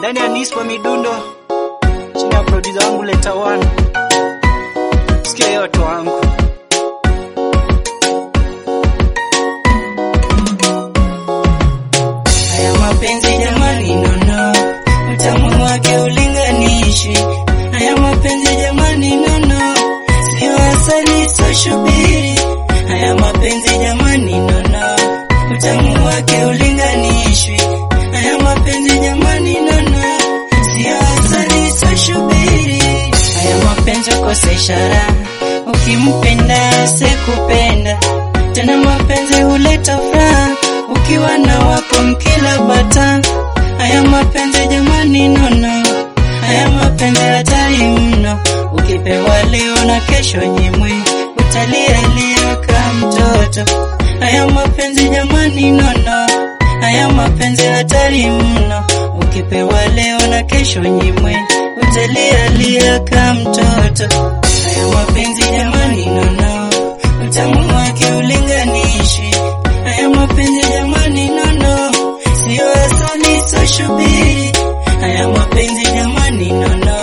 ndani ya Nispa Midundo chini ya producer wangu Leta One. Sikia hiyo watu wangu. Haya mapenzi jamani, nono, utamu wake ulinganishi. Haya mapenzi jamani, nono, sio asali, sio shubiri. Haya mapenzi jamani, nono, utamu wake ulinganishwi. Haya mapenzi jamani, nono, sio asali, sio shubiri. Haya mapenzi ukosa ishara, ukimpenda sekupenda tena. Mapenzi huleta furaha ukiwa na wako mkila bata. Haya mapenzi jamani, nono, haya mapenzi hatari mno. Ukipewa leo na kesho nyimwi, utalialia kama mtoto. Haya mapenzi jamani, nono, haya mapenzi hatari mno. Ukipewa leo na kesho nyimwi, utalialia kama mtoto. Haya mapenzi jamani, nono, utamu wake ulinganishi. Haya mapenzi jamani, nono, sio asali, sio shubiri. Haya mapenzi jamani, nono,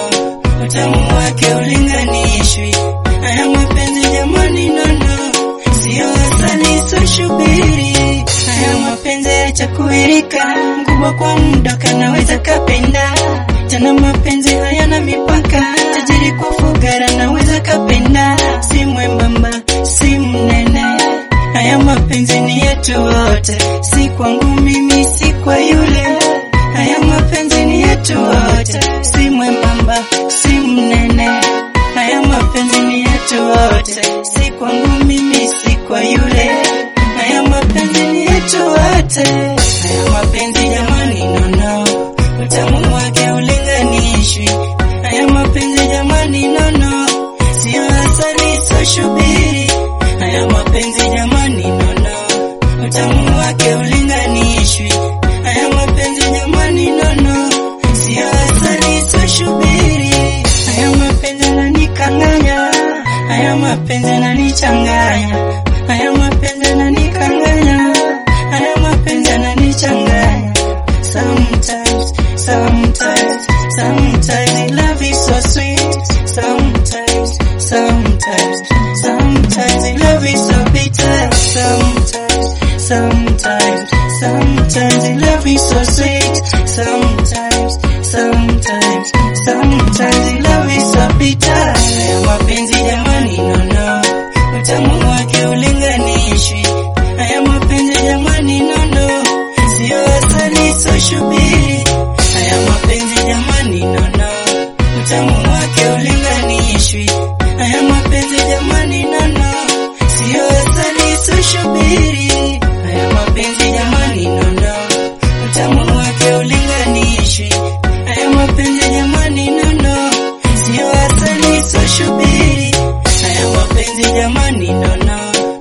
utamu wake ulinganishwi. Haya mapenzi jamani, nono, sio asali, sio shubiri. Haya mapenzi yacha kuirika, mkubwa kwa muda kanaweza kapenda tena. Mapenzi hayana mipaka, tajiri kwa fugara naweza kapenda, si mwembamba, si mnene Haya mapenzi ni yetu wote, si kwangu mimi, si kwa yule. Haya mapenzi ni yetu wote, si mwembamba, si mnene. Haya mapenzi ni yetu wote, si kwangu mimi, si kwa yule. Haya mapenzi ni yetu wote. Haya mapenzi jamani, nono, utamu wake ulinganishwi. Haya mapenzi jamani, nono, sio asali, sio shubiri. Haya mapenzi jamani, nono, utamu wake ulinganishwi. Haya mapenzi jamani, nono, sio asali, sio shubiri. Haya mapenzi yananikanganya, haya mapenzi yananichanganya, haya mapenzi yananikanganya, haya mapenzi yananichanganya. Sometimes, sometimes, sometimes love is so sweet. Sometimes, sometimes, sometimes love is so bitter. Sometimes, sometimes, sometimes love is so sweet. Sometimes, sometimes, sometimes love is so bitter. Haya mapenzi jamani, nono, utamu wake ulinganishwi. Haya mapenzi jamani, nono, sio asali, sio shubiri. Haya mapenzi jamani, nono, utamu wake ulinganishwi. Haya mapenzi jamani, nono, sio asali, sio shubiri. Haya mapenzi jamani, nono, utamu wake ulinganishwi. Haya mapenzi jamani, nono, sio asali, sio shubiri. Haya mapenzi jamani, nono,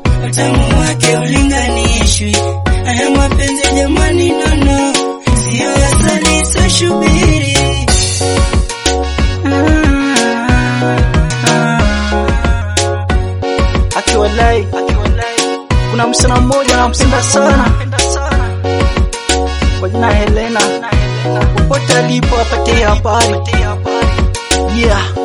utamu wake ulinganishwi. Haya mapenzi jamani, nono, sio asali, sio shubiri. Akiwalai, kuna msichana mmoja nampenda sana kwa jina Helena, popote alipo apatie habari. Yeah.